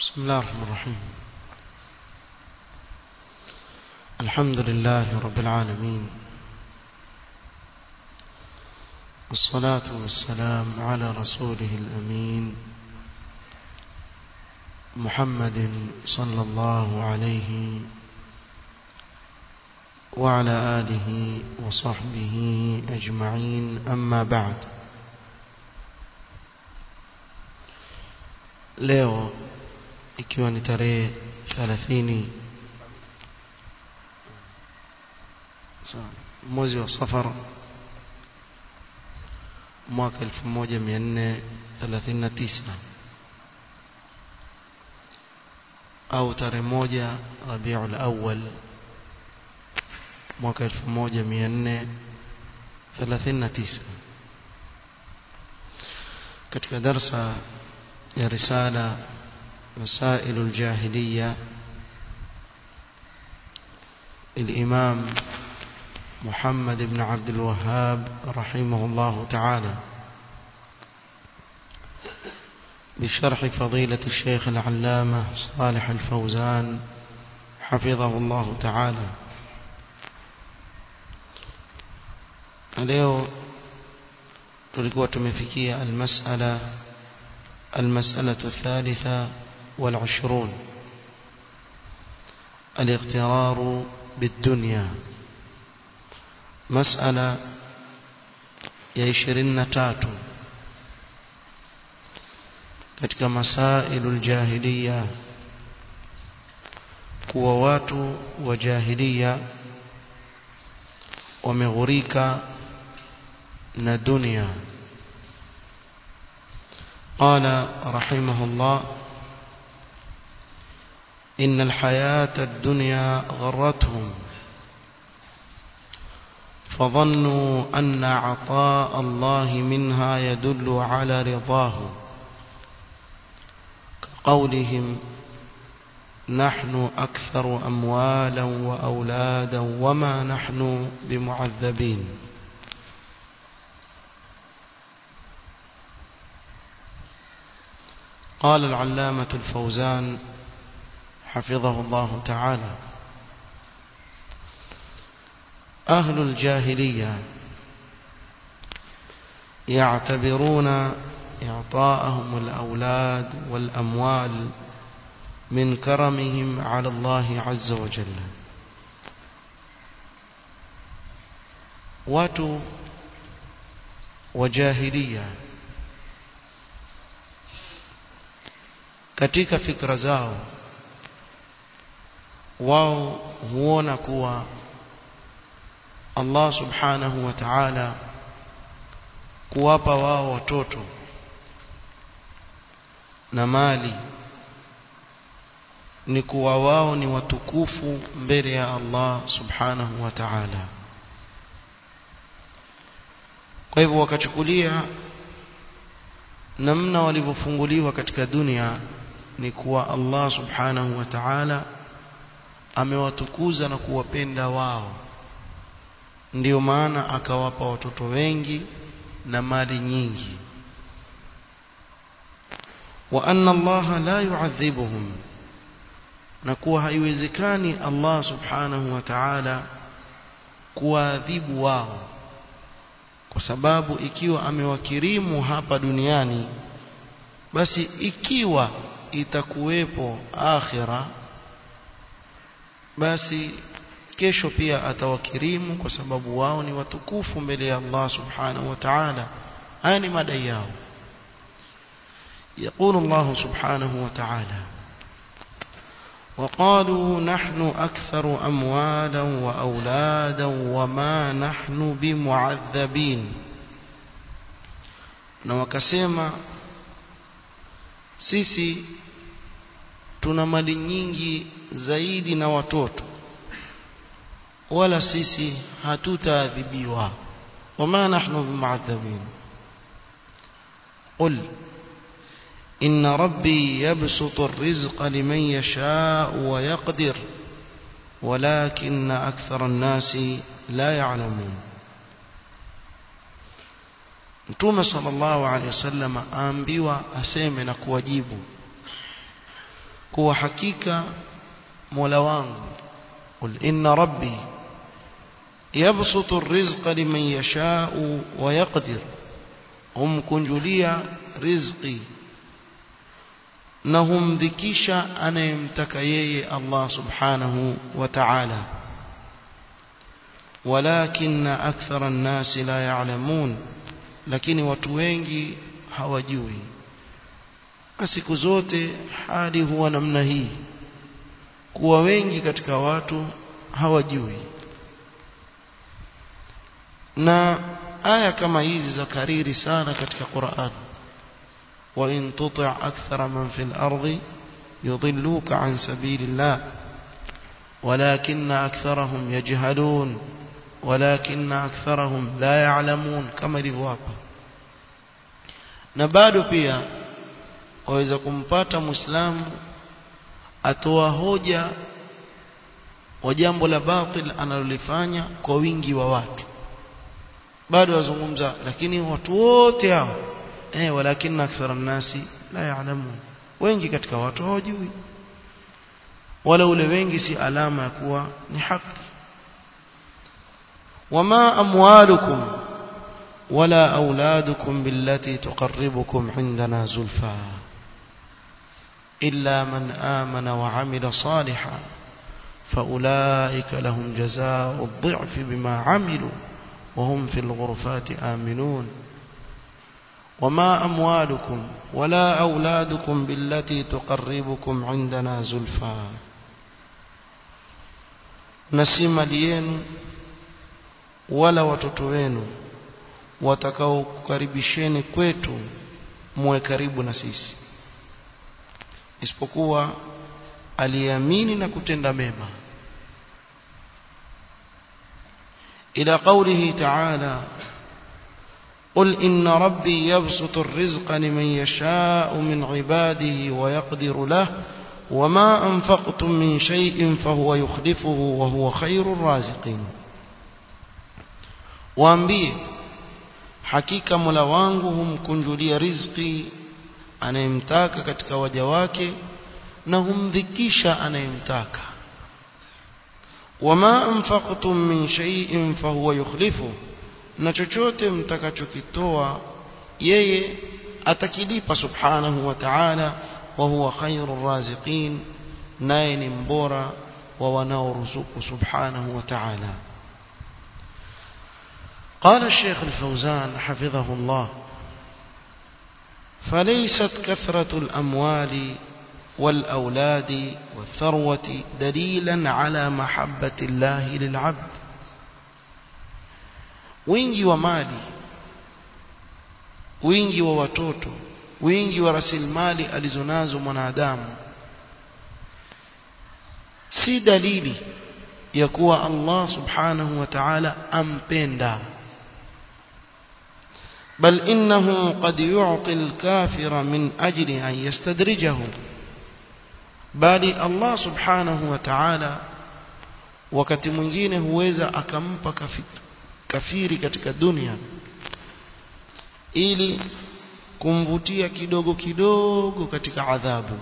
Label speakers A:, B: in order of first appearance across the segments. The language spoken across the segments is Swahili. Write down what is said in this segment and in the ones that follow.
A: بسم الله الرحمن الرحيم الحمد لله رب العالمين والصلاة والسلام على رسوله الأمين محمد صلى الله عليه وعلى آله وصحبه أجمعين أما بعد leo ikiwa ni tarehe 30 mwezi wa safar mwaka 1439 au tarehe moja Rabiul Awwal mwaka 1439 katika darsa ya risala مسائل الجاهلية الإمام محمد بن عبد الوهاب رحمه الله تعالى بشرح فضيلة الشيخ العلامة صالح الفوزان حفظه الله تعالى leo tulikuwa tumefikia almasala المسألة الثالثة والعشرون الاغترار بالدنيا مسألة يشرين تاتو katika masailu aljahiliya kuwa watu wa jahiliya wameghurika na dunia قال رحمه الله إن الحياة الدنيا غرتهم فظنوا أن عطاء الله منها يدل على رضاه كقولهم نحن أكثر أموالا وأولادا وما نحن بمعذبين قال العلامة الفوزان حفظه الله تعالى أهل الجاهلية يعتبرون إعطاءهم الأولاد والأموال من كرمهم على الله عز وجل watu وجاهليه katika fikra zao wao huona kuwa Allah subhanahu wa ta'ala kuwapa wao watoto na mali ni kuwa wao ni watukufu mbele ya Allah subhanahu wa ta'ala kwa hivyo wakachukulia namna walivyofunguliwa katika dunia ni kuwa Allah subhanahu wa ta'ala amewatukuza na kuwapenda wao ndiyo maana akawapa watoto wengi na mali nyingi wa anna Allah la yu'adhibuhum na kuwa haiwezekani Allah subhanahu wa ta'ala kuwaadhibu wao kwa sababu ikiwa amewakirimu hapa duniani basi ikiwa itakuwepo akhira basi kesho pia atawakirimu kwa sababu wao ni watukufu mbele ya Allah subhanahu wa ta'ala haya ni madai yao يقول الله سبحانه وتعالى وقالوا نحن أكثر أموالا وأولادا وما نحن بمعذبين na wakasema sisi tuna mali nyingi zaidi na watoto wala sisi hatutaadhibiwa wama nahnu bimuadhabin qul إن ربي يبسط الرزق لمن يشاء ويقدر ولكن أكثر الناس لا يعلمون Mtume sallallahu alaihi wasallam aambiwa aseme na kuwajibu kuwa hakika Mola wangu qul inna rabbi yabsutu ar-rizqa liman yasha'u wa yaqdir humkunjulia rizqi na humdhikisha anayemtaka yeye Allah subhanahu wa ta'ala walakin akthara an-nas la ya'lamun lakini watu wengi hawajui na siku zote hali huwa namna hii kuwa wengi katika watu hawajui na aya kama hizi za kariri sana katika Qur'an wa in tuti' akthara man fil ardi yudilluka an sabilillah ولكن أكثرهم يجهلون ولكن أكثرهم لا يعلمون كما ilivyoapa na bado pia waweza kumpata muislamu atoa hoja wa jambo la batil analolifanya kwa wingi wa watu bado wazungumza lakini watu wote hao eh walakin akthara nasi la ya'lamun wengi katika watu hawajui wala ule wengi si alama ya kuwa ni haki wama amwalukum wala auladukum billati tuqarribukum indana zulfa illa man amana wa amila salihan فأولئك لهم جزاء الضعف بما عملوا وهم في الغرفات آمنون وما أموالكم ولا أولادكم بالتي تقربكم عندنا زلفى نسيم ليين ولا watoto wenu watakaokukaribisheni kwetu muwe karibu na sisi isipokuwa aliamini na kutenda mema إلى قوله تعالى قل إن ربي يبسط الرزق لمن يشاء من عباده ويقدر له وما أنفقتم من شيء فهو يخلفه وهو خير الرازقين waambie hakika Mola wangu humkunjulia riziki anayemtaka katika waja wake na humdhikisha anayemtaka wama anfaqtum min shay'in fahuwa yukhlifu na chochote mtakachokitoa yeye atakilipa subhanahu wa ta'ala wa huwa khairur raziqin naye ni mbora wa wanaoruzuku subhanahu wa ta'ala قال الشيخ الفوزان حفظه الله فليست كثرة الأموال والأولاد والثروة دليلا على محبة الله للعبد wingi wa mali wingi wa watoto wingi wa rasilimali alizonazo mwanadamu si dalili ya kuwa Allah subhanahu wa ta'ala ampenda بل إنه قد يعطي الكافر من أجل أن يستدرجه bali Allah subhanahu wa ta'ala wakati mwingine huweza akampa kafiri katika dunia ili kumvutia kidogo kidogo katika adhabu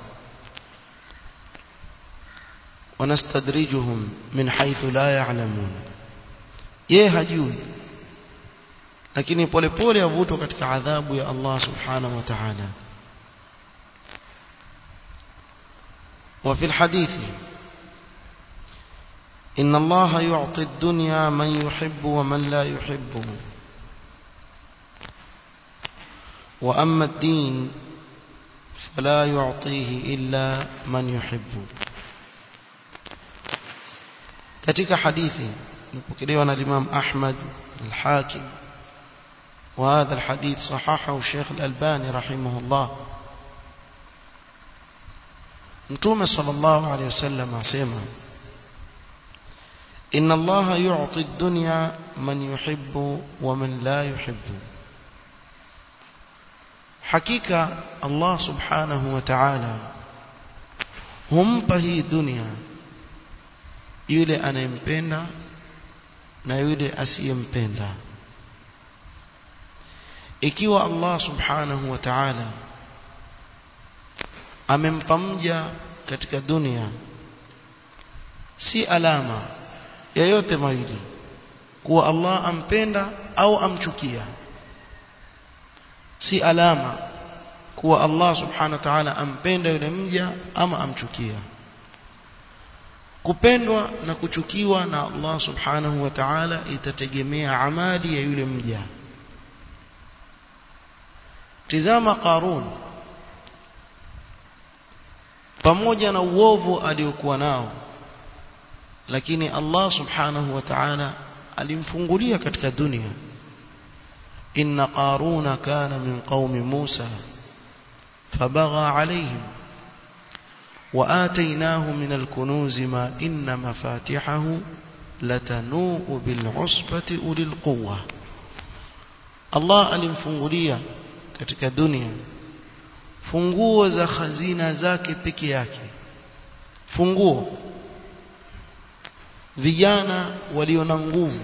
A: wanastadrijuhum min haythu la ya'lamun yeye hajui lakini polepole avutwa katika adhabu ya Allah subhanahu wa ta'ala وفي الحديث إن الله يعطي الدنيا من يحب ومن لا يحبه وأما الدين فلا يعطيه إلا من يحب katika hadithi nipokelewa na Imam Ahmad al-Hakim وهذا الحديث صححه الشيخ الألباني رحمه الله Mtume sallallahu alayhi wasallam asema Inna Allah yu'ti ad-dunya man yuhibbu wa man la yuhibbu Hakika Allah subhanahu wa ta'ala humpa hii dunia yule anayempenda na yule asiyempenda ikiwa Allah subhanahu wa ta'ala amempa mja katika dunia si alama yoyote mawili kuwa Allah ampenda au amchukia si alama kuwa Allah subhanahu wa ta'ala ampenda yule mja ama amchukia kupendwa na kuchukiwa na Allah subhanahu wa ta'ala itategemea amali ya yule mja tizama Qarun pamoja na uovu aliokuwa nao lakini Allah subhanahu wa ta'ala alimfungulia katika dunia inna qaruna kana min qaumi Musa fabagha alayhim وآتيناه من الكنوز ما إن مفاتحه لتنوء بالعصبة أولي القوة الله alimfungulia katika dunia funguo za khazina zake peke yake funguo vijana walio na nguvu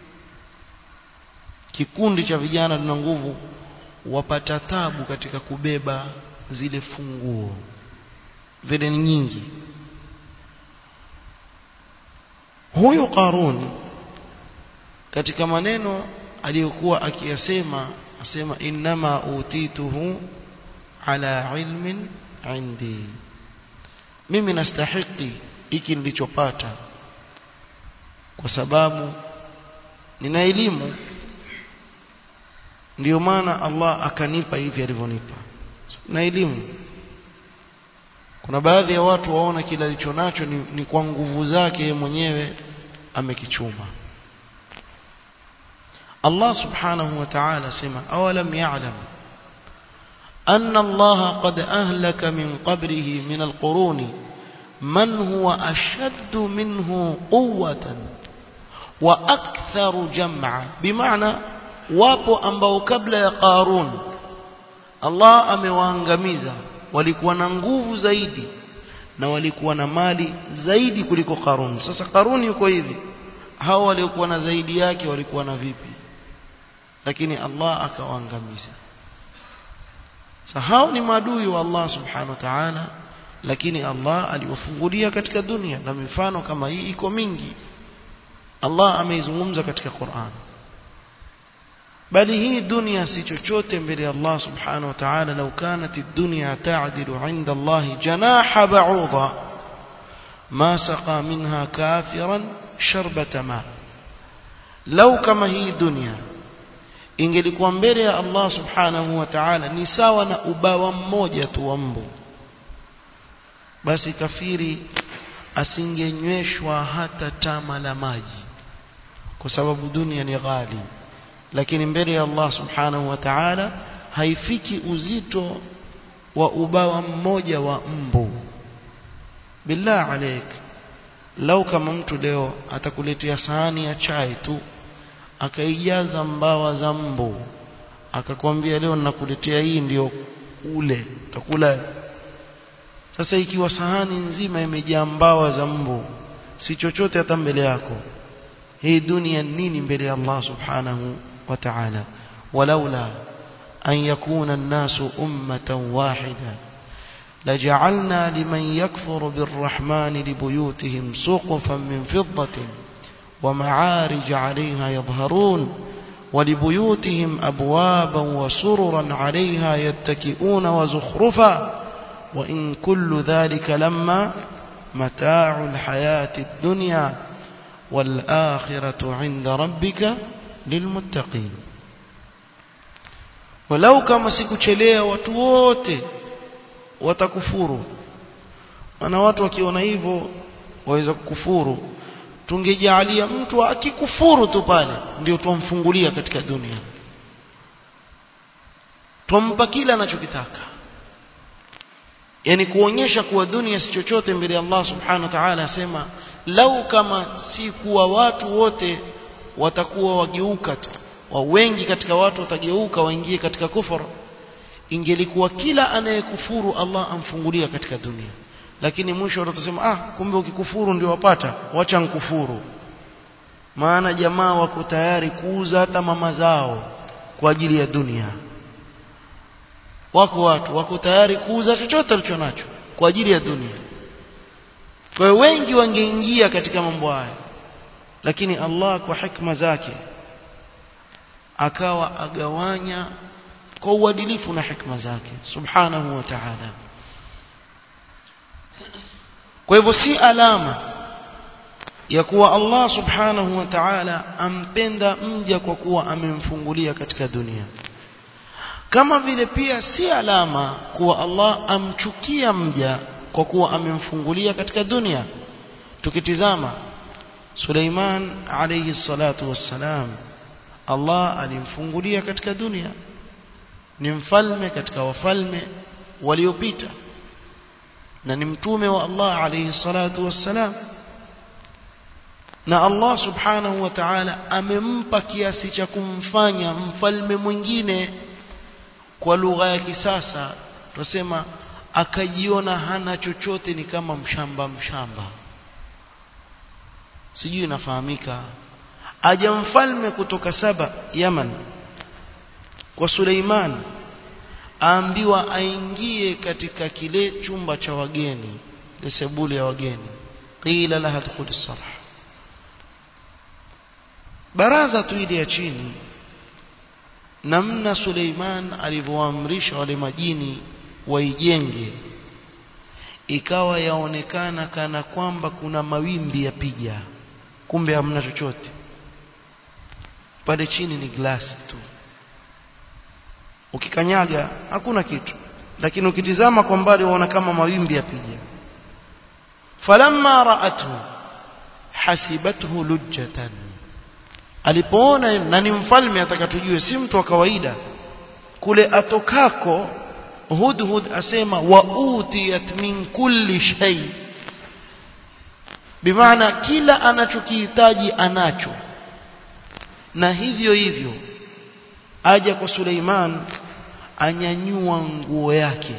A: kikundi cha vijana lina nguvu wapata tabu katika kubeba zile funguo vile nyingi huyu Qarun katika maneno aliyokuwa akiyasema asema innama utituhu ala ilmin indi mimi nastahiki hiki nilichopata kwa sababu nina elimu ndiyo maana Allah akanipa hivi alivyonipa na elimu kuna baadhi ya watu waona kila alicho nacho ni, ni kwa nguvu zake mwenyewe amekichuma Allah subhanahu wa ta'ala sema awalam ya'lam أن الله قد أهلك من قبره من القرون من هو أشد منه قوة وأكثر جمعا بمعنى wapo ambao kabla ya Qarun Allah amewaangamiza walikuwa na nguvu zaidi na walikuwa na mali zaidi kuliko Qarun sasa Qarun yuko hivi hao waliokuwa na zaidi yake walikuwa na vipi lakini Allah akawaangamiza sasa hao ni maadui wa Allah subhanahu wa ta'ala lakini Allah aliwafungulia katika dunia na mifano kama hii iko mingi Allah ameizungumza katika Qur'an bali hii dunia si chochote mbele ya Allah subhanahu wa ta'ala law kanat ad-dunya ta'dilu 'inda Allah janaha ba'udha ma saqa minha kafiran sharbata ma law kama hii dunia ingelikuwa mbele ya Allah subhanahu wa ta'ala ni sawa na ubawa mmoja tu wa mbu basi kafiri asingenyweshwa hata tama la maji kwa sababu dunia ni ghali lakini mbele ya Allah subhanahu wa ta'ala haifiki uzito wa ubawa mmoja wa mbu billah alaik lau kama mtu leo atakuletea sahani ya chai tu akaijaza mbawa za mbu akakwambia leo ninakuletea hii ndio ule utakula sasa ikiwa sahani nzima imejaa mbawa za mbu si chochote hata mbele yako hii dunia nini mbele ya Allah subhanahu wa ta'ala walaula an yakuna an-nasu ummatan wahida لجعلنا لمن يكفر بالرحمن لبيوتهم سقفا من فضة ومعارج عليها يظهرون ولبيوتهم أبوابا وسررا عليها يتكئون وزخرفا وإن كل ذلك لما متاع الحياة الدنيا والآخرة عند ربك للمتقين ولو كما sikuchelea watu wote watakufuru maana watu wakiona hivyo waweza kukufuru tungejalia mtu akikufuru tu pale ndio tumfungulia katika dunia tumpa kila anachokitaka yani kuonyesha kuwa dunia si chochote mbele ya Allah subhanahu wa ta'ala asema lau kama si kuwa watu wote watakuwa wageuka tu wa wengi katika watu watageuka waingie katika kufur ingelikuwa kila anayekufuru Allah amfungulia katika dunia lakini mwisho watasema ah kumbe ukikufuru ndio wapata wacha nkufuru maana jamaa wako tayari kuuza hata mama zao kwa ajili ya dunia wako watu wako tayari kuuza chochote alichonacho kwa ajili ya dunia kwa hiyo wengi wangeingia katika mambo haya lakini Allah kwa hikma zake akawa agawanya kwa uadilifu na hikma zake subhanahu wa ta'ala kwa hivyo si alama ya kuwa Allah subhanahu wa ta'ala ampenda mja kwa kuwa amemfungulia katika dunia kama vile pia si alama kuwa Allah amchukia mja kwa kuwa amemfungulia katika dunia tukitizama Suleiman alayhi salatu wassalam Allah alimfungulia katika dunia ni mfalme katika wafalme waliopita na ni mtume wa Allah alayhi salatu wassalam na Allah subhanahu wa ta'ala amempa kiasi cha kumfanya mfalme mwingine kwa lugha ya kisasa tusema akajiona hana chochote ni kama mshamba mshamba sijui inafahamika aja mfalme kutoka saba Yaman kwa Suleiman aambiwa aingie katika kile chumba cha wageni ile sebule ya wageni qila laha dkhul sarh baraza tu ile ya chini namna Suleiman alivyoamrisha wale majini waijenge ikawa yaonekana kana kwamba kuna mawimbi yapiga kumbe hamna chochote pale chini ni glasi tu ukikanyaga hakuna kitu lakini ukitizama kwa mbali unaona kama mawimbi yapiga falamma ra'athu hasibathu lujjatan alipoona na ni mfalme atakatujue si mtu wa kawaida kule atokako hudhud asema wa utiyat min kulli shay bimaana kila anachokihitaji anacho na hivyo hivyo aja kwa Suleiman anyanyua nguo yake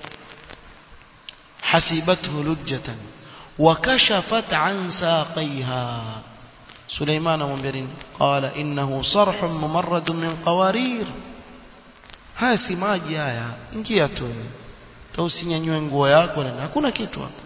A: hasibathu lujjatan wakashafat an saqaiha Suleiman amwambia nini qala innahu sarhun mumarrad min qawarir haya si maji haya ingia tu usinyanyue nguo yako na hakuna kitu hapa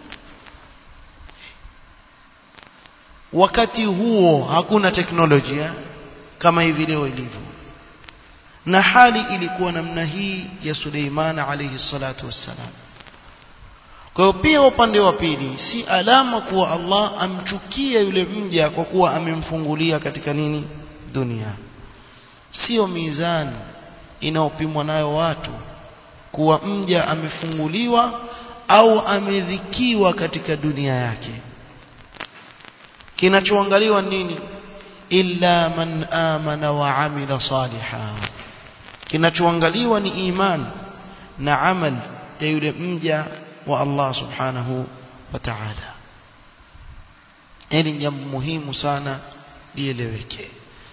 A: wakati huo hakuna teknolojia kama hivi leo ilivyo na hali ilikuwa namna hii ya Suleiman alayhi salatu wassalam kwa hiyo pia upande wa pili si alama kuwa Allah amchukia yule mja kwa kuwa amemfungulia katika nini dunia sio mizani inaopimwa nayo watu kuwa mja amefunguliwa au amedhikiwa katika dunia yake kinachoangaliwa nini illa man amana wa amila saliha kinachoangaliwa ni iman na amal ya yule mja wa Allah subhanahu wa ta'ala hili ni jambo muhimu sana lieleweke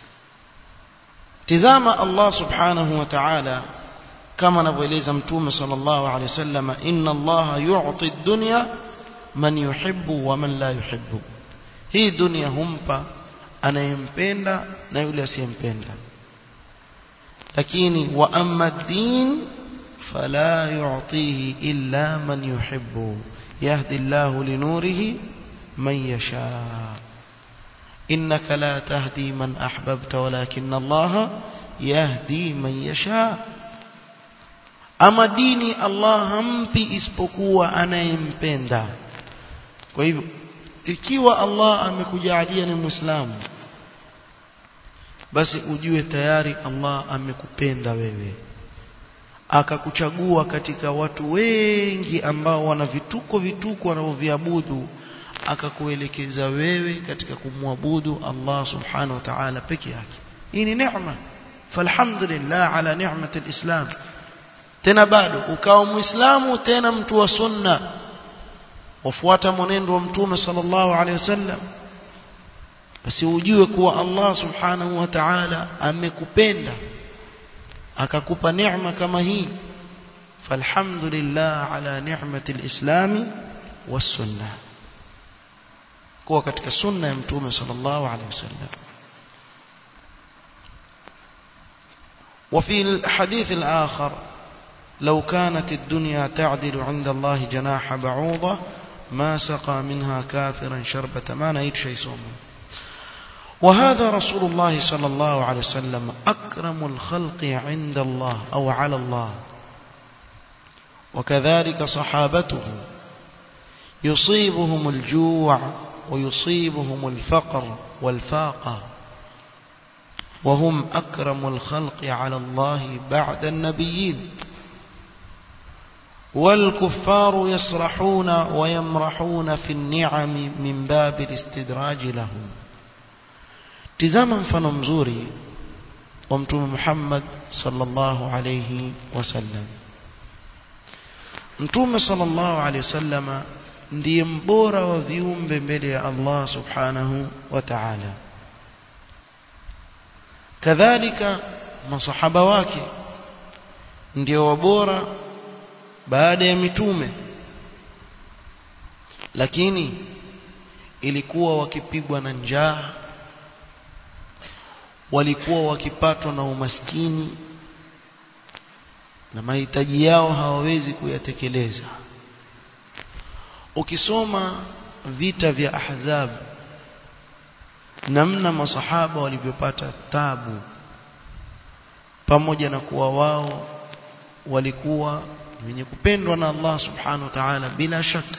A: tizama Allah subhanahu wa ta'ala kama anavyoeleza mtume sallallahu alaihi wasallam inna Allah yu'ti ad-dunya man yuhibbu wa man la yuhibbu hii dunia humpa anayempenda na yule asiyempenda lakini wa amma ad-din fala yu'tihi illa man yuhibbu yahdi Allah linurihi man yasha إنك لا تهدي من أحببت ولكن الله يهدي من يشاء ama dini Allah hampi isipokuwa anayempenda kwa hivyo ikiwa Allah amekujalia ni muislamu basi ujue tayari Allah amekupenda wewe akakuchagua katika watu wengi ambao wana vituko vituko wanavyoviabudu akakuelekeza wewe katika kumwabudu Allah subhanahu wa ta'ala peke yake hii ni neema falhamdulillah ala ni'mati alislam tena bado ukawa muislamu tena mtu wa sunna wafuata mwenendo wa mtume sallallahu alaihi wasallam basi ujue kuwa Allah subhanahu wa ta'ala amekupenda akakupa neema kama hii falhamdulillah ala ni'mati alislami was-sunnah kuwa katika sunna ya mtume sallallahu alaihi wasallam وفي الحديث الآخر لو كانت الدنيا تعدل عند الله جناح بعوضة ما سقى منها كافرا شربة ما نهيت شيء صومه وهذا رسول الله صلى الله عليه وسلم أكرم الخلق عند الله أو على الله وكذلك صحابته يصيبهم الجوع ويصيبهم الفقر والفاقة وهم أكرم الخلق على الله بعد النبيين والكفار يسرحون ويمرحون في النعم من باب الاستدراج لهم tizama mfano mzuri wa mtume Muhammad sallallahu alayhi wasallam mtume sallallahu alayhi wasallama ndiye mbora wa viumbe mbele ya Allah subhanahu wa ta'ala kadhalika masahaba wake ndio wabora baada ya mitume lakini ilikuwa wakipigwa na njaa walikuwa wakipatwa na umaskini na mahitaji yao hawawezi kuyatekeleza ukisoma vita vya ahzab namna masahaba walivyopata tabu pamoja na kuwa wao walikuwa wenye kupendwa na Allah subhanahu wa ta'ala bila shaka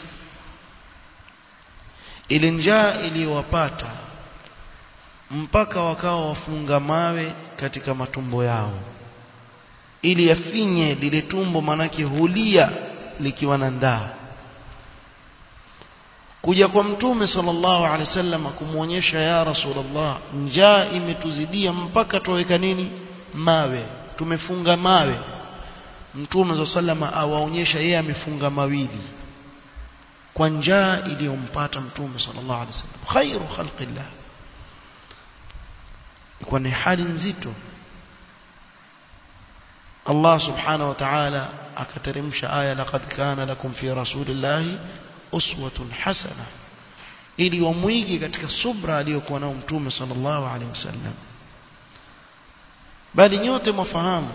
A: ile njaa iliyowapata mpaka wakawa wafunga mawe katika matumbo yao ili yafinye lile tumbo manake hulia likiwa na ndaa kuja kwa mtume sallallahu alaihi wasallam kumuonyesha ya rasulullah njaa imetuzidia mpaka tuweka nini mawe tumefunga mawe mtume sallallahu awaonyesha yeye amefunga mawili kwa njaa iliyompata mtume sallallahu alaihi wasallam khairu khalqillah kwa ni hali nzito Allah subhanahu wa ta'ala akateremsha aya laqad kana lakum fi rasulillahi uswatun hasana ili wamwige katika subra aliyokuwa nao mtume sallallahu alaihi wasallam bali nyote mwafahamu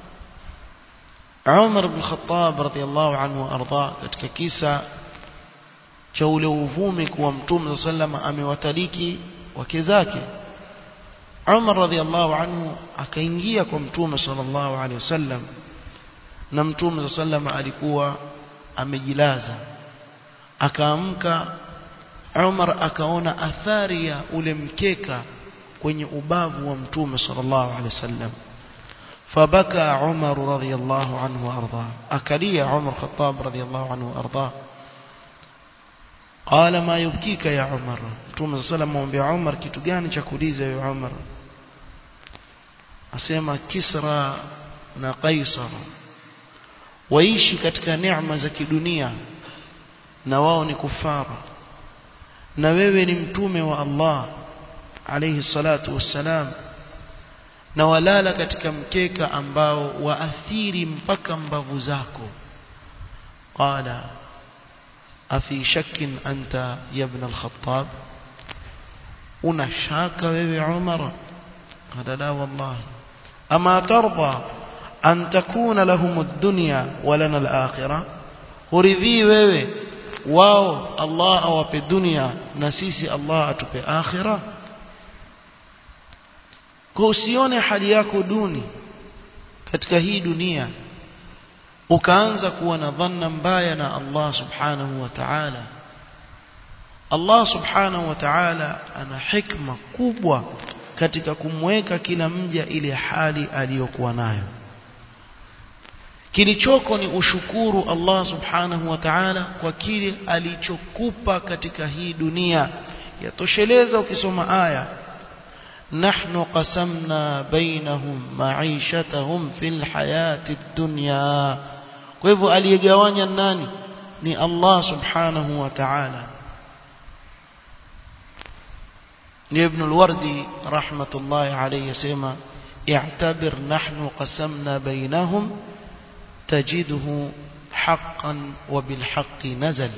A: Umar ibn Khattab radhiyallahu anhu arda katika kisa cha ule uvumi kuwa mtume sallallahu amewataliki wake zake Umar radhiallahu anhu akaingia kwa mtume sallallahu alaihi wasallam na mtume sallallahu alikuwa amejilaza akaamka Umar akaona athari ya ule mkeka kwenye ubavu wa mtume sallallahu alaihi wasallam فبكى عمر رضي الله عنه وارضاه اكلي عمر الخطاب رضي الله عنه وارضاه قال ما يبكيك يا عمر mtume sallallahu alayhi wasallam Umar kitu gani cha kuuliza wewe Umar asema Kisra na Kaisar waishi katika neema za kidunia na wao ni kufara na wewe ni mtume wa Allah alayhi salatu wassalam na walala katika mkeka ambao waathiri mpaka mbavu zako qala afi shakkin anta ya ibn al-khattab una shaka wewe Umar qala la wallahi ama tarda an takuna lahum ad-dunya wa lana al-akhirah uridhi wewe wao Allah awape dunia na sisi Allah atupe akhirah kwa usione hali yako duni katika hii dunia ukaanza kuwa na dhanna mbaya na Allah subhanahu wa ta'ala Allah subhanahu wa ta'ala ana hikma kubwa katika kumweka kila mja ile hali aliyokuwa nayo kilichoko ni ushukuru Allah subhanahu wa ta'ala kwa kile alichokupa katika hii dunia yatosheleza ukisoma aya نحن قسمنا بينهم معيشتهم في الحياة الدنيا kwa hivyo aliyegawanya nani ni Allah subhanahu wa ta'ala ni ibn al-wardi rahmatullahi alayhi yasema i'tabir nahnu qasamna bainahum tajiduhu haqqan wa bil haqqi nazal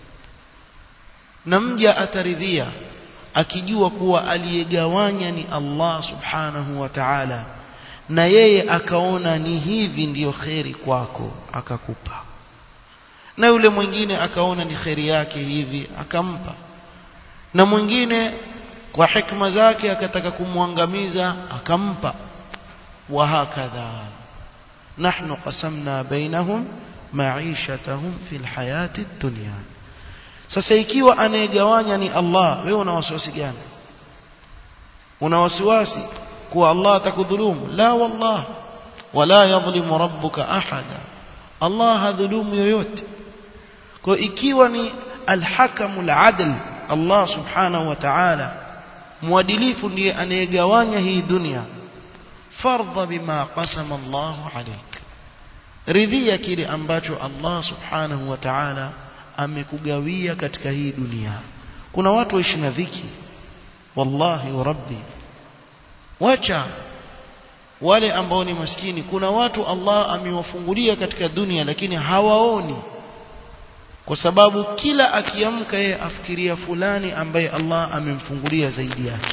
A: namja ataridhia akijua kuwa aliyegawanya ni Allah subhanahu wa ta'ala na yeye akaona ni hivi ndiyo kheri kwako akakupa na yule mwingine akaona ni kheri yake hivi akampa na mwingine kwa hikma zake akataka kumwangamiza akampa wa hakadha nahnu qasamna bainahum maishatahum fil hayati dunya sasa ikiwa anayegawanya ni Allah wewe una wasiwasi gani una wasiwasi kuwa Allah atakudhulumu la wallah wala yadhlimu rabbuka ahada Allah hadhulumu yoyote kwa ikiwa ni alhakamul adl Allah subhanahu wa ta'ala mwadilifu ndiye anayegawanya hii dunia fardha bima qasama Allah alayk ridhia kile ambacho Allah subhanahu wa ta'ala amekugawia katika hii dunia kuna watu waishi na dhiki wallahi wa rabbi wacha wale ambao ni maskini kuna watu Allah amewafungulia katika dunia lakini hawaoni kwa sababu kila akiamka yeye afikiria fulani ambaye Allah amemfungulia zaidi yake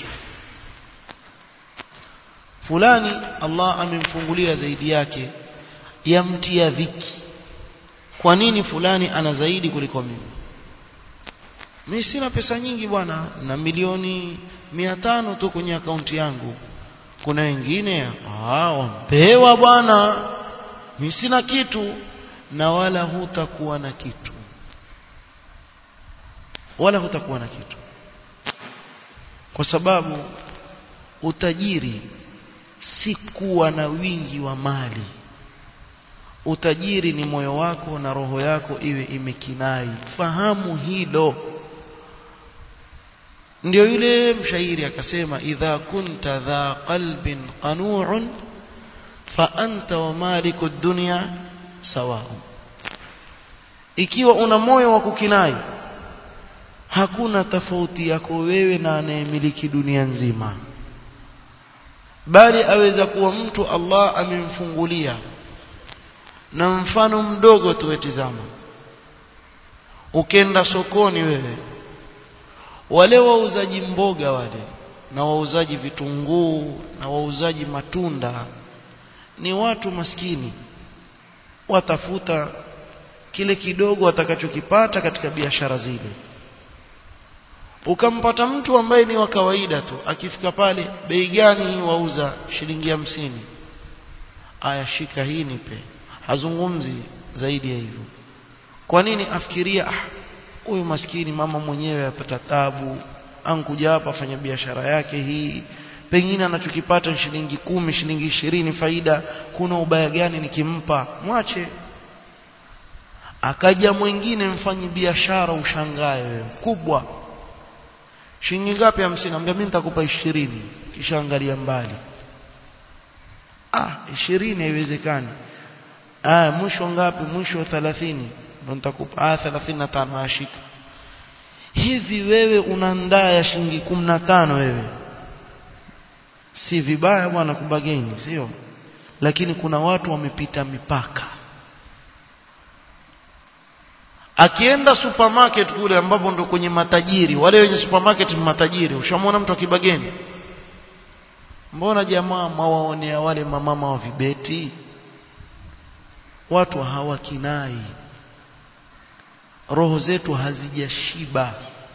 A: fulani Allah amemfungulia zaidi yake yamtia dhiki kwa nini fulani ana zaidi kuliko mimi mimi sina pesa nyingi bwana na milioni mia tano tu kwenye akaunti yangu kuna wengine ah wampewa bwana mimi sina kitu na wala hutakuwa na kitu wala hutakuwa na kitu kwa sababu utajiri si kuwa na wingi wa mali utajiri ni moyo wako na roho yako iwe imekinai fahamu hilo ndio yule mshairi akasema idha kunta dha qalbin qanu'un fa anta wa maliku dunya sawa ikiwa una moyo wa kukinai hakuna tofauti yako wewe na anayemiliki dunia nzima bali aweza kuwa mtu Allah amemfungulia na mfano mdogo tuwetizama ukenda sokoni wewe wale wauzaji mboga wale na wauzaji vitunguu na wauzaji matunda ni watu maskini watafuta kile kidogo watakachokipata katika biashara zile ukampata mtu ambaye ni wa kawaida tu akifika pale bei gani hii wauza shilingi hamsini aya shika hii nipe hazungumzi zaidi ya hivyo kwa nini afikiria ah huyu maskini mama mwenyewe apata tabu ankuja hapa afanya biashara yake hii pengine anachokipata shilingi kumi shilingi ishirini faida kuna ubaya gani nikimpa mwache akaja mwingine mfanyi biashara ushangae wewe kubwa shilingi ngapi hamsini ambia mimi nitakupa ishirini kisha angalia mbali ah ishirini haiwezekani ah mwisho ngapi mwisho 30 ndo nitakupa ah 35 ashika hivi wewe una ndaa ya shilingi 15 wewe si vibaya bwana kubageni sio lakini kuna watu wamepita mipaka akienda supermarket kule ambapo ndo kwenye matajiri wale wenye supermarket ni matajiri ushamwona mtu akibageni mbona jamaa mawaonea wale mamama wa vibeti watu hawakinai roho zetu hazijashiba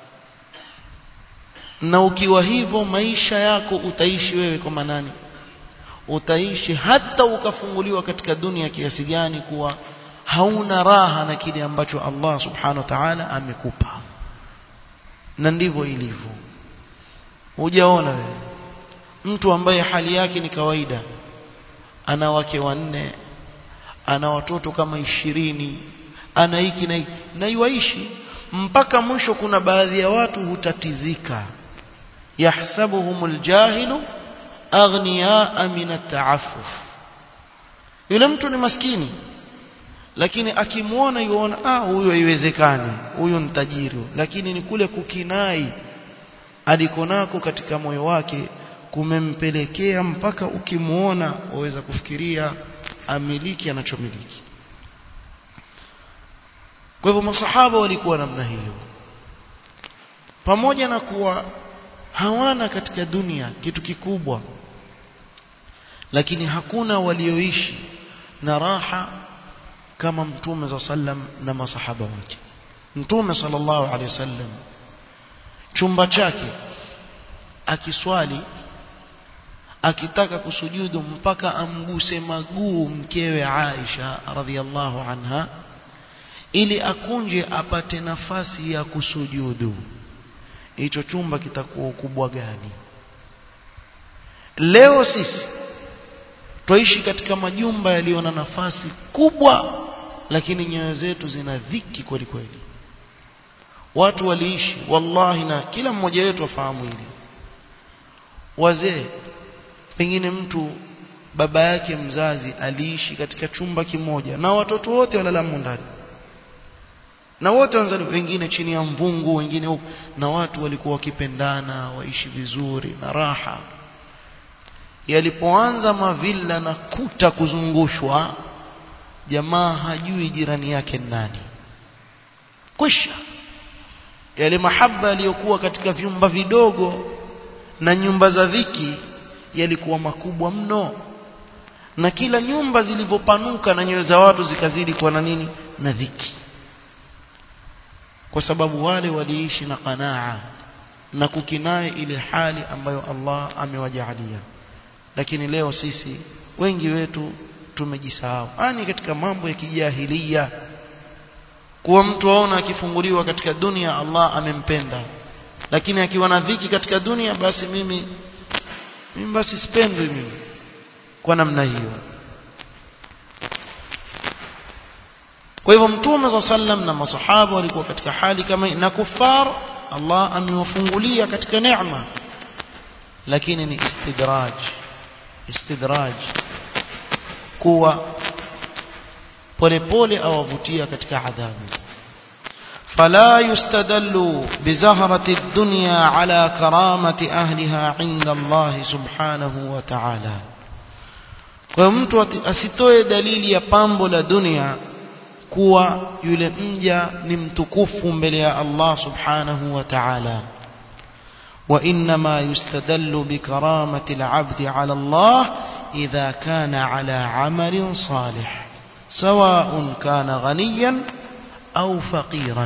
A: na ukiwa hivyo maisha yako utaishi wewe kama nani utaishi hata ukafunguliwa katika dunia kiasi gani kuwa hauna raha na kile ambacho Allah subhanahu wa ta'ala amekupa na ndivyo ilivyo hujaona wewe mtu ambaye hali yake ni kawaida ana wake wanne ana watoto kama ishirini ana hiki na hiki na iwaishi mpaka mwisho kuna baadhi ya watu hutatizika yahsabuhumul jahilu aghniyaa min at-ta'affuf yule mtu ni maskini lakini akimwona yuona ah huyu haiwezekani huyu ni tajiri lakini ni kule kukinai alikonako katika moyo wake kumempelekea mpaka ukimwona waweza kufikiria amiliki anachomiliki kwa hivyo masahaba walikuwa namna hiyo pamoja na kuwa hawana katika dunia kitu kikubwa lakini hakuna walioishi na raha kama mtume za sallam na masahaba wake mtume sallallahu alaihi wasallam chumba chake akiswali akitaka kusujudu mpaka amguse maguu mkewe Aisha radhiallahu anha ili akunje apate nafasi ya kusujudu hicho chumba kitakuwa ukubwa gani leo sisi twaishi katika majumba yaliyo na nafasi kubwa lakini nyoyo zetu zina dhiki kweli kweli watu waliishi wallahi na kila mmoja wetu afahamu hili wazee pengine mtu baba yake mzazi aliishi katika chumba kimoja na watoto wote walala ndani na wote wanzali wengine chini ya mvungu wengine huko na watu walikuwa wakipendana waishi vizuri na raha yalipoanza mavilla na kuta kuzungushwa jamaa hajui jirani yake nani kwisha yale mahaba yaliyokuwa katika vyumba vidogo na nyumba za dhiki yalikuwa makubwa mno na kila nyumba zilivyopanuka na nyoyo za watu zikazidi kuwa na nini na dhiki kwa sababu wale waliishi na qanaa na kukinai ile hali ambayo Allah amewajaalia lakini leo sisi wengi wetu tumejisahau ani katika mambo ya kijahilia kuwa mtu aona akifunguliwa katika dunia Allah amempenda lakini akiwa na dhiki katika dunia basi mimi mimi basi sipendwi mimi kwa namna hiyo kwa hivyo mtume za sallam na masahaba walikuwa katika hali kama na kufar Allah amewafungulia katika neema lakini ni istidraj istidraj kuwa polepole awavutia katika adhabu فلا يستدل بزهرة الدنيا على كرامة أهلها عند الله سبحانه وتعالى kwa mtu asitoe dalili ya pambo la dunia kuwa yule mja ni mtukufu mbele ya Allah subhanahu wa ta'ala وإنما يستدل بكرامة العبد على الله إذا كان على عمل صالح سواء كان غنيا أو فقيرا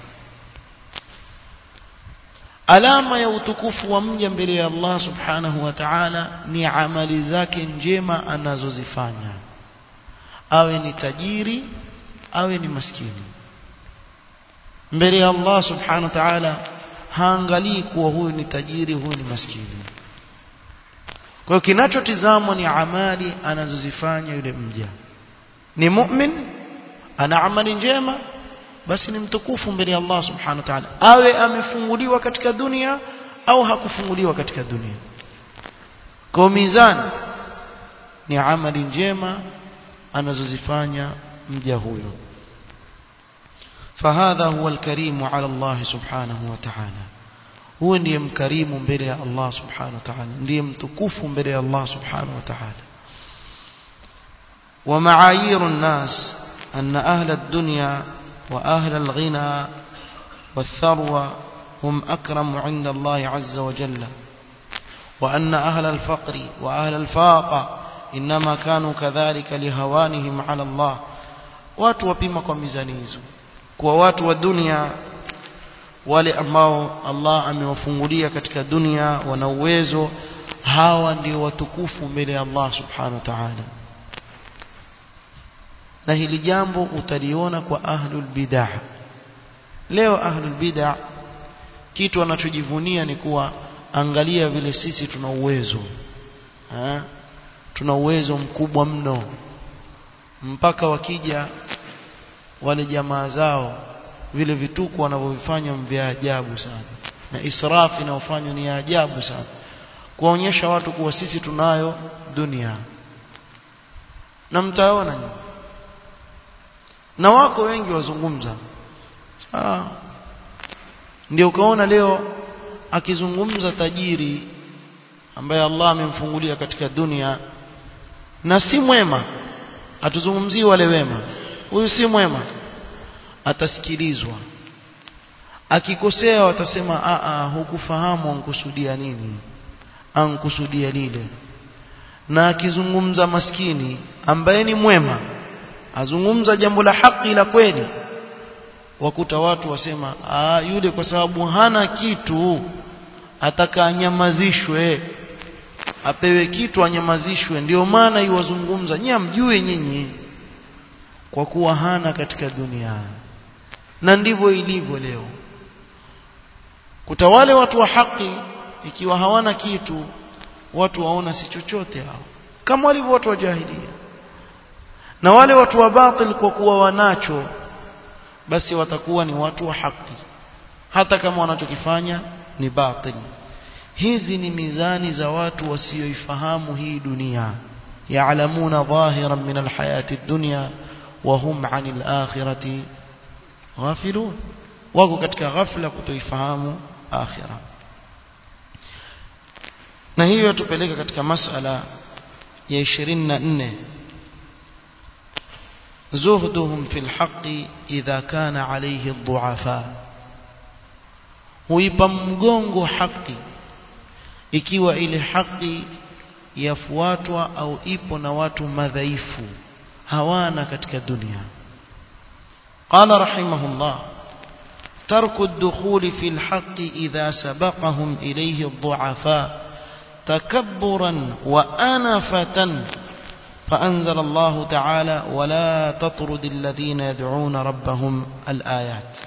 A: alama ya utukufu wa mja mbele ya Allah subhanahu wa ta'ala ni amali zake njema anazozifanya awe ni tajiri awe ni maskini mbele ya Allah subhanahu wa ta'ala haangalii kuwa huyu ni tajiri huyu ni maskini kwa hiyo kinachotizamwa ni amali anazozifanya yule mja ni mu'min ana amali njema basi ni mtukufu mbele ya Allah subhanahu wa ta'ala awe amefunguliwa katika dunia au hakufunguliwa katika dunia kwa mizani ni amali njema anazozifanya mja huyo فهذا هو الكريم على الله سبحانه وتعالى هو ndiye mkarimu mbele ya Allah subhanahu wa ta'ala ndiye mtukufu mbele ya Allah subhanahu wa ta'ala ومعايير الناس أن أهل الدنيا وأهل الغنى والثروة هم أكرم عند الله عز وجل وأن أهل الفقر وأهل الفاقة إنما كانوا كذلك لهوانهم على الله watu wapima kwa mizani hizo kwa watu wa dunia wale ambao Allah amewafungulia katika dunia wana uwezo hawa ndio watukufu mbele ya Allah subhanahu wa ta'ala na hili jambo utaliona kwa ahlul bid'ah leo ahlul bid'ah kitu wanachojivunia ni kuwa angalia vile sisi tuna uwezo ha? tuna uwezo mkubwa mno mpaka wakija wale jamaa zao vile vituko wanavyovifanya vya ajabu sana na israfu inayofanywa ni ya ajabu sana kuwaonyesha watu kuwa sisi tunayo dunia na mtaona nyinyi na wako wengi wazungumza ah ndio ukaona leo akizungumza tajiri ambaye Allah amemfungulia katika dunia na si mwema atuzungumzii wale wema huyu si mwema atasikilizwa akikosea watasema a a hukufahamu ankusudia nini ankusudia lile na akizungumza maskini ambaye ni mwema azungumza jambo la haki la kweli wakuta watu wasema ah yule kwa sababu hana kitu ataka anyamazishwe apewe kitu anyamazishwe ndio maana iwazungumza nyinyi mjue nyinyi kwa kuwa hana katika dunia na ndivyo ilivyo leo kutawale watu wa haki ikiwa hawana kitu watu waona si chochote hao kama walivyo watu wa jahilia na wale watu wa batil kwa kuwa wanacho basi watakuwa ni watu wa haki hata kama wanachokifanya ni batil hizi ni mizani za watu wasioifahamu hii dunia ya'lamuna dhahiran min alhayati ad-dunya wa hum 'anil akhirati ghafilun wako katika ghafla kutoifahamu akhira na hiyo tupeleka katika masala ya 24 زهدهم في الحق إذا كان عليه الضعفاء huipa mgongo haki ikiwa ile haki yafuatwa au ipo na watu madhaifu hawana katika dunia قال رحمه الله ترك الدخول في الحق إذا سبقهم إليه الضعفاء تكبرا وأنفة فأنزل الله تعالى ولا تطرد الذين يدعون ربهم الآيات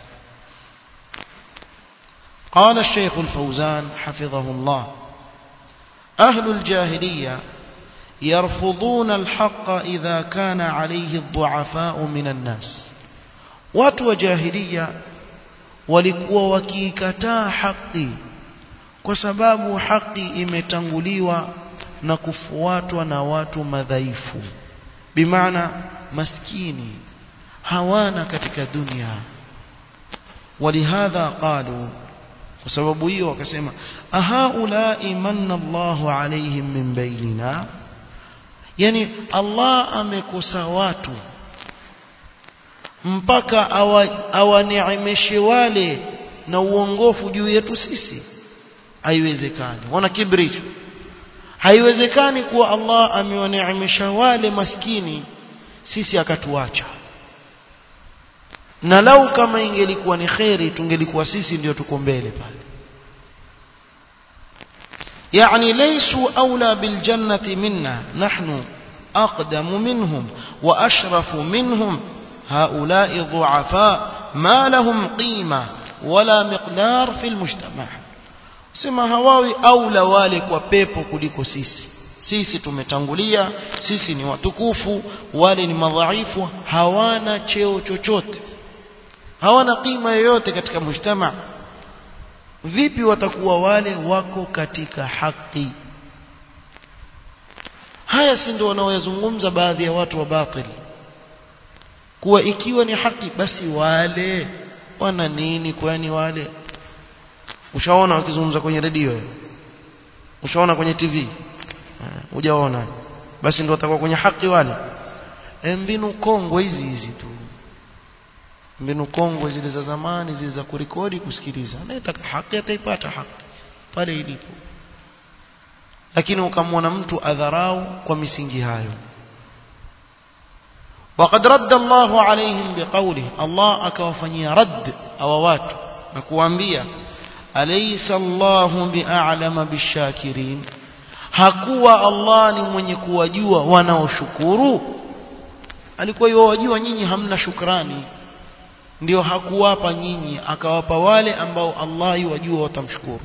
A: قال الشيخ الفوزان حفظه الله أهل الجاهلية يرفضون الحق إذا كان عليه الضعفاء من الناس watu wa jahiliya walikuwa wakiikataa haki kwa sababu haki imetanguliwa na kufuatwa na watu madhaifu bimaana maskini hawana katika dunia walihadha qalu kwa sababu hiyo wakasema ahaulai manna Allahu alaihim min bainina yani Allah amekosa watu mpaka awaneemeshe wale na uongofu juu yetu sisi haiwezekani wana kibri haiwezekani kuwa Allah amewaneemesha wale maskini sisi akatuacha na lau kama ingelikuwa ni kheri tungelikuwa sisi ndio tuko mbele pale يعني ليسوا أولى بالجنة منا نحن أقدم منهم وأشرف منهم هؤلاء ضعفاء ما لهم قيمة ولا مقدار في المجتمع sema hawawi aula wale kwa pepo kuliko sisi sisi tumetangulia sisi ni watukufu wale ni madhaifu hawana cheo chochote hawana qima yoyote katika mujtama vipi watakuwa wale wako katika haki haya si ndio wanaoyazungumza baadhi ya watu wa batili kuwa ikiwa ni haki basi wale wana nini kwani wale ushaona wakizungumza kwenye redio ushaona kwenye TV hujaona basi ndio watakuwa kwenye haki wale e, mbinu kongwe hizi hizi tu mbinu kongwe zile za zamani zile za kurekodi kusikiliza anayetaka haki ataipata haki pale ilipo lakini ukamwona mtu adharau kwa misingi hayo وقد رد الله عليهم بقوله الله akawafanyia rad hawa watu na kuambia alaysa Allahu bi'alama bishakirin hakuwa Allah ni mwenye kuwajua wanaoshukuru alikuwa yawajua nyinyi hamna shukrani ndio hakuwapa nyinyi akawapa wale ambao Allah yuwajua watamshukuru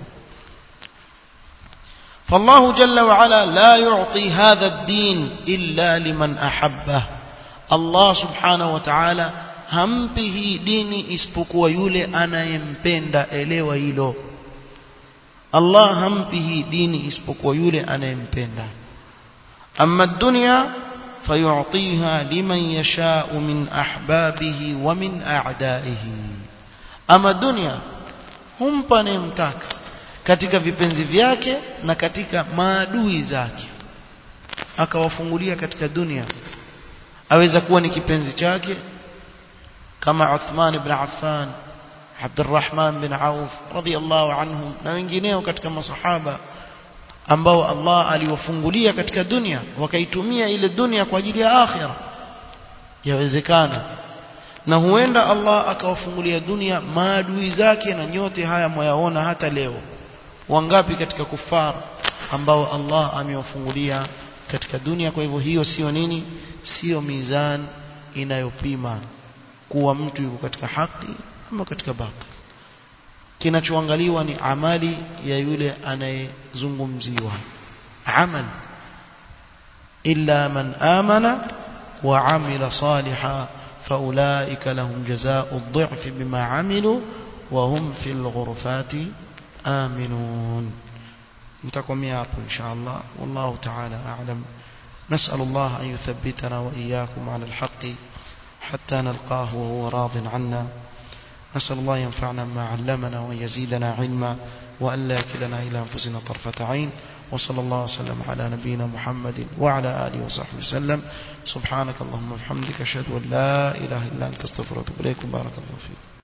A: فالله جل وعلا لا يعطي هذا الدين إلا لمن أحبه Allah subhanahu wa ta'ala hampi hii dini isipokuwa yule anayempenda elewa hilo Allah hampi hii dini isipokuwa yule anayempenda amma dunya fayu'tiha liman yasha'u min ahbabihi wa min a'da'ihi ama dunya humpa anayemtaka katika vipenzi vyake na katika maadui zake akawafungulia katika dunia aweza kuwa ni kipenzi chake kama Uthman ibn Affan Abdurrahman bin Auf radiyallahu anhum na wengineo katika masahaba ambao Allah aliwafungulia katika dunia wakaitumia ile dunia kwa ajili ya akhira yawezekana na huenda Allah akawafungulia dunia maadui zake na nyote haya mwayaona hata leo wangapi katika kufar ambao Allah amewafungulia katika dunia kwa hivyo hiyo sio nini sio mizan inayopima kuwa mtu yuko katika haki ama katika batil kinachoangaliwa ni amali ya yule anayezungumziwa amal illa man amana wa amila salihan فأولئك لهم جزاء الضعف بما عملوا وهم في الغرفات آمنون نتقم ياكم إن شاء الله والله تعالى أعلم نسأل الله أن يثبتنا وإياكم على الحق حتى نلقاه وهو راض عنا نسأل الله ينفعنا ما علمنا وأن يزيدنا علما وأن لا يكلنا إلى أنفسنا طرفة عين وصلى الله وسلم على نبينا محمد وعلى آله وصحبه وسلم سبحانك اللهم وبحمدك أشهد أن لا إله إلا أنت استغفرك وأتوب إليك بارك الله فيك